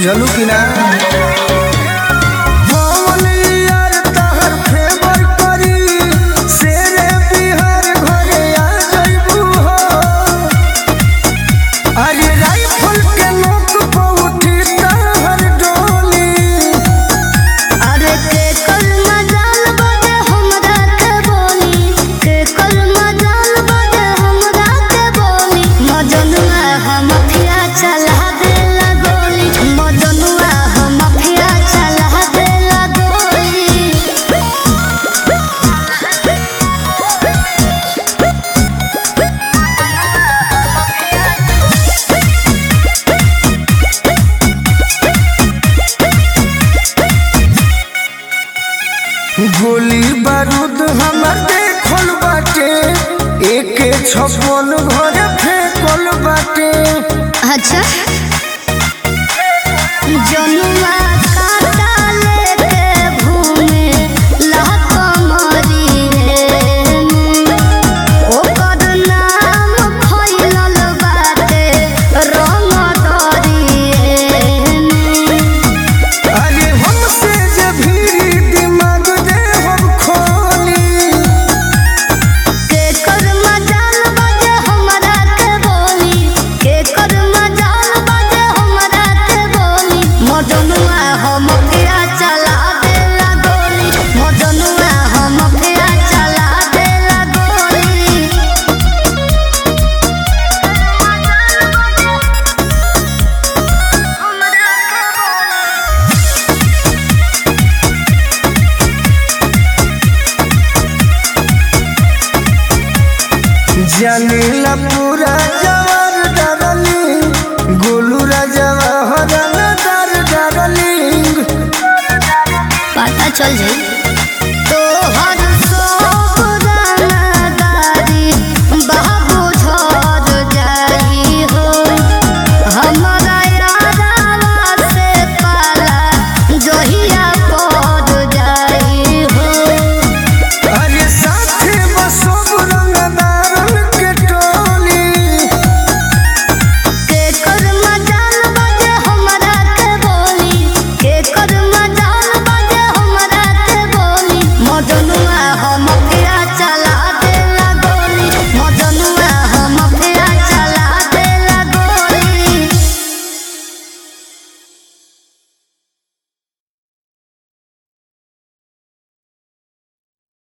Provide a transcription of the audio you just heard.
बुझलू कि ना पवन यार तहर फेवर करी शेरे बिहार घरे आ जइबू हो अरे राइफल के नोक पर उठी तहर डोली अरे के कल मजाल बजे हमरा के बोली के कल मजाल बजे हमरा के बोली मजनुआ हम फिया चला देला गोली मजनुआ हम फिया चला देला गोली गोली बारूद हमर देखल बाटे एके छप्पन घरे फेंकल बाटे अच्छा